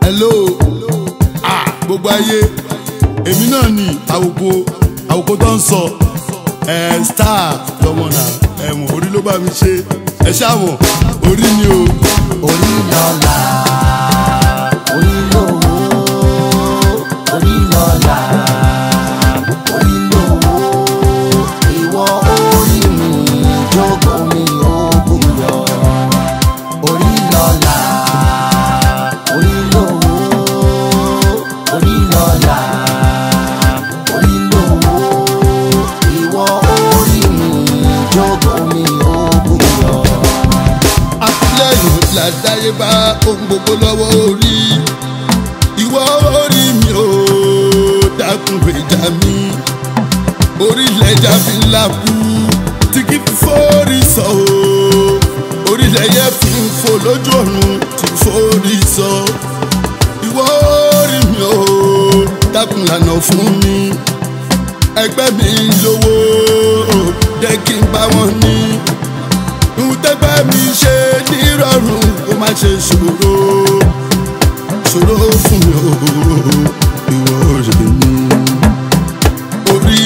hello ah gbogbo ayé èmi náà ni àwòkọ àwòkọ tó ń sọ ẹ star lọmọ náà ẹwọn orí ló bá mi ṣe ẹ ṣáwọn orí ni o. orí lọ́la orí lówó orí lọ́la orí lówó ìwọ orí mi jókòó mi ògùn yọ orí lọ́la orí lówó orí lọ́la orí lówó ìwọ orí mi jókòó mi ògùn yọ. àtìlẹ́yìn làdáyébá ohun gbogbo lọ́wọ́ orí ìwọ orí mi ò dákun gbèjà mi orílẹ̀-èdè fi ń làkú tí kì í forí sọ o orílẹ̀-èdè fi ń fò lójú ọ̀run tí forí sọ ìwọ orí mi ò dákun lànà fún mi ẹgbẹ́ mi lówó jẹ́ kí n bá wọn ní ntẹ́gbẹ́ mi ṣe nírọ̀rùn kó má ṣe ṣòro ṣòro fún mi o ìwọ rẹ mi orí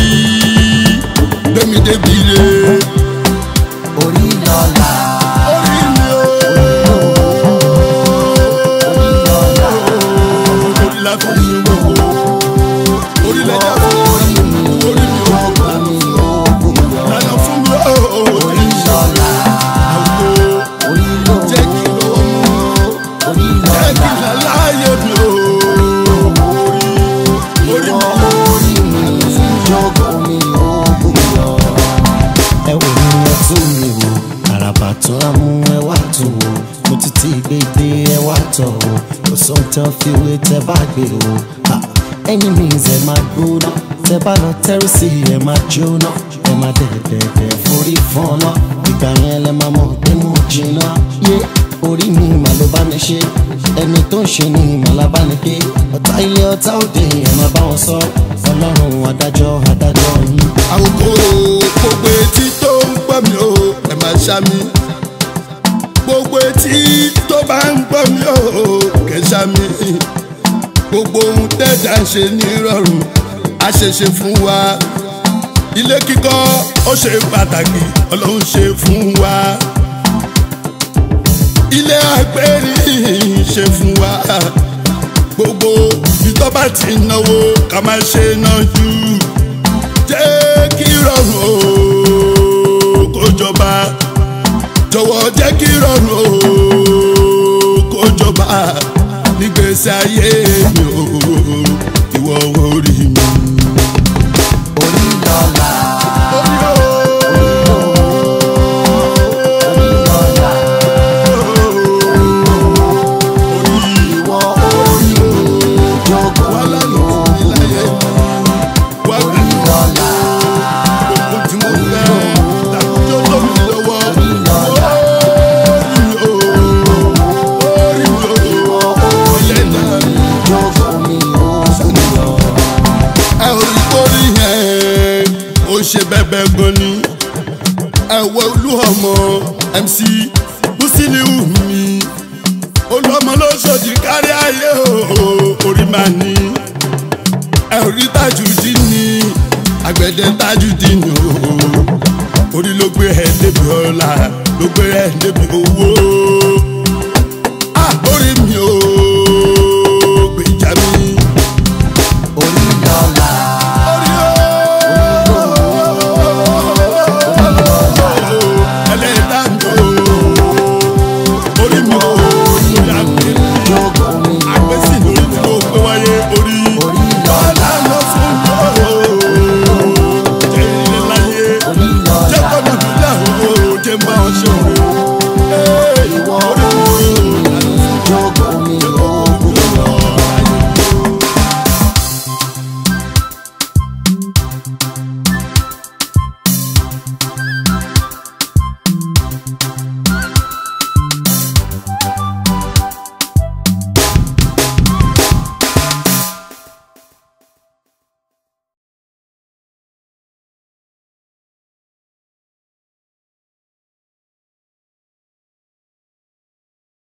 gbẹmí débi re orí lọ́la orí mi o orí la fi ń gbogbo orí lẹ́jà fún orí mi orí mi o jókòó mi ògùn yọ. lànà fún mi o orí lọ́la orí lówó jẹ́ kí lọ́wọ́ mú. orí Jẹ́ kí lọ́la n láyé mi o. Orí ìwọ mi orí mi jókòó mi ògùn yọ. ẹ wò ní ẹ tún mi wò àràbà tún á mú ẹ wá tún wò mo ti ti gbé dé ẹ wá tọ̀ wò kò sóhun tán fi wé tẹ bá gbé wò. enemies ẹ máa gbóná tẹ bá lọ tẹ́rù sí ẹ máa jóná ẹ máa dẹ̀dẹ̀dẹ̀ forí fọ́nà ìgbà yẹn lẹ máa mọ̀ pé mo jìnnà yé orí mi mà ló bá mi ṣe ẹni tó ń ṣe ni màlá bá ní pé ọ̀tá ilé ọ̀tá òde ẹ máa bá wọn sọ ọlọ́run adájọ́ adájọ́ yín. àwòkọ́ gbogbo etí tó ń gbọ́ mi o ẹ máa ṣá mi. Gbogbo etí tó bá ń gbọ́ mi o kẹ́ ṣá mi. Gbogbo ohun tẹ́jà ń ṣe ní rọrùn á ṣe ṣe fún wa. Ilé kíkọ́ ó ṣe pàtàkì ọlọ́run ṣe fún wa. Ilé àgbẹ̀rí ṣe fún wa. Gbogbo ìtọ́ba ti náwó ká má ṣe náà jù jẹ́ kí rọrùn o kó jọba jọ̀wọ́ jẹ́ kí rọrùn o kó jọba nígbèsè ayé mi o ìwọ orí mi. orí lọ́la orí o orí lọ́la orí ìwọ orí mi jókòó wà mi lánàá fún mi láyé wà orí lọ́la gbogbo tí mo fẹ́ dàkújọ́ tó mi lọ́wọ́ orí lọ́la orí mi o orí mi o ìwọ orí ọlẹ́dàá mi. mi jókòó mi ògùn yọ. ẹ ò rí torí yẹn ó ṣe bẹ́bẹ́ gan ni ẹ wọ olú ọmọ mc musiliu mi olúọmọ lóṣòdì kárí ayé o orí máa ní ẹ ò rí tajudi ní àgbẹ̀dẹ tajudi ní o orí ló gbé ẹ débi ọlá ló gbé ẹ débi owó